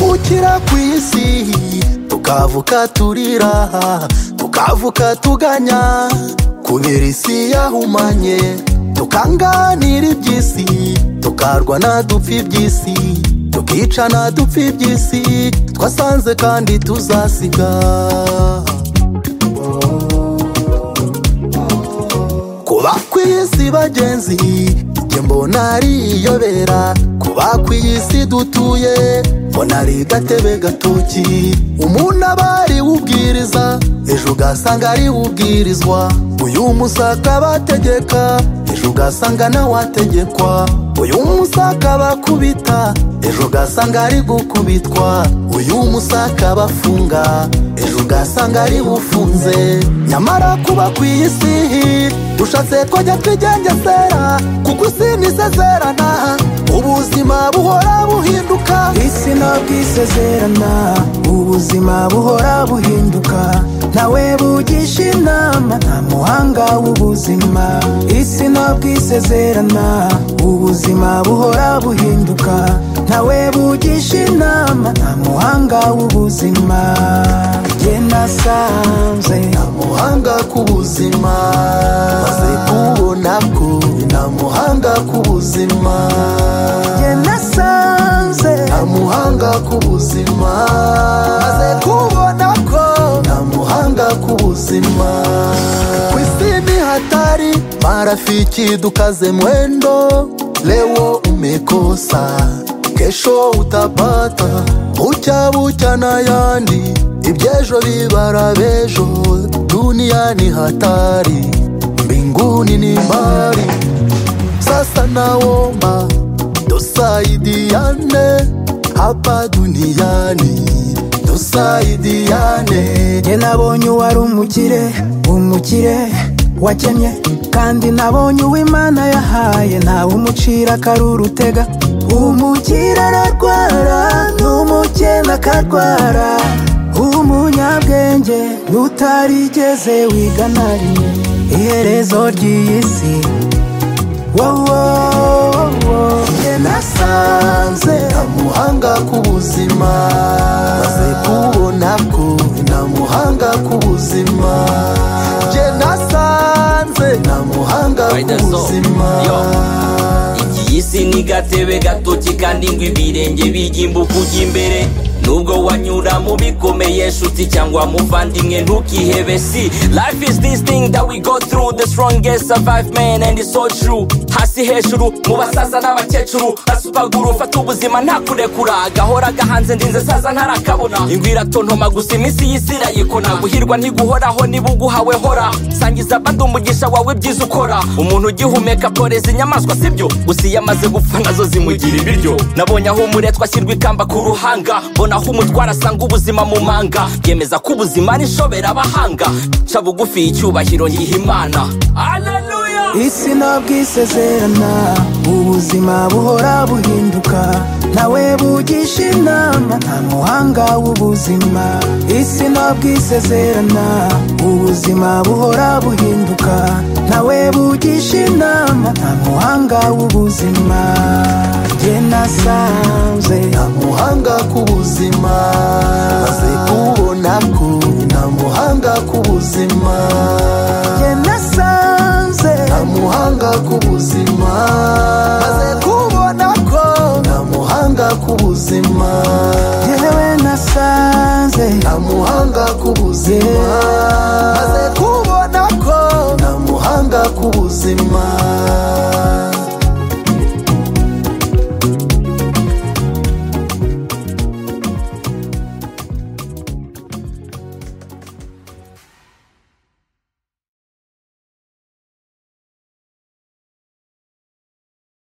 gukira ku isi tukavuka turira tukavuka tuganya kubera isi yahumanye tukanganira iby'isi tukarwana dupfa iby'isi tukicana dupfa iby'isi twasanze kandi tuzasiga kuba ku isi bagenzi njye mbona ari iyobera kuba ku isi dutuye mbona ari gatebe gatoki umuntu aba ari ubwiriza ejo ugasanga ari ubwirizwa uyu musaka bategeka ejo ugasanga nawe ategekwa uyu musaka bakubita ejo ugasanga ari gukubitwa uyu musaka bafunga ejo ugasanga ari bufunze nyamara kuba ku isi dushatse twajya twigengesera kuko isi ntisezerana ubuzima buhora buhinduka isi ntabwo isezerana ubuzima buhora buhinduka nawe bugisha inama nta muhanga w'ubuzima isi ntabwo isezerana ubuzima buhora buhinduka nawe bugisha inama nta muhanga w'ubuzima jye nasanze nta muhanga ku buzima maze kubona ko nta muhanga ku buzima jye nasanze nta muhanga ku buzima maze kubona ko nta muhanga ku buzima ku isi ni hatari marafiki dukaze mwendo leo umekosa kesho utapata bucya bucya n'ayandi ibyejo bibara bejo dunia ni hatari mbinguni ni mbali sasa naomba tusaidiane hapa duniani tusaidiane jye nabonye uwari umukire umukire wakennye kandi nabonye uw'imana yahaye ntawe umucira akaruru utega umukire ararwara n'umukene akarwara umunyabwenge n'utarigeze wigana rimwe iherezo ry'iyi si wowo jye nasanze nta muhanga ku buzima maze kubona ko nta muhanga ku buzima jye nasanze nta muhanga ku Rider's up. buzima Yo. Iyi si ni gatebe gatoki kandi ngo ibirenge bijyimbuka ujya imbere nubwo wanyura mu bikomeye nshuti cyangwa muvandimwe ntukihebe si life is this thing that we go through the strongest survive man and it's so true hasi hejuru mu basaza n'abakecuru basupaguru fata ubuzima nta kurekura agahora gahanze ndinze saza ntarakabona ingwi iratontoma gusa iminsi y'isi irayikona guhirwa ntiguhoraho niba uguhawe hora sangiza abandi umugisha wawe byiza ukora umuntu ugihumeka atoreza inyamaswa sibyo gusa iyo amaze gupfa nazo zimugira ibiryo nabonye aho umuretwa ashyirwa ikamba ku ruhanga mbona aho umutwara asanga ubuzima mu manga yemeza ko ubuzima ari inshobera abahanga nca bugufi icyubahiro ngiha imana Hallelujah. isi ntabwo isezerana ubuzima buhora buhinduka nawe bugisha inama nta muhanga w'ubuzima isi ntabwo isezerana ubuzima buhora buhinduka nawe bugisha inama nta muhanga w'ubuzima jye nasanze nta muhanga ku buzima maze kubona ko nta muhanga ku buzima jye nasanze nta muhanga ku buzima maze kubona ko nta muhanga ku buzima yewe nasanze nta muhanga ku buzima maze kubona ko nta muhanga ku buzima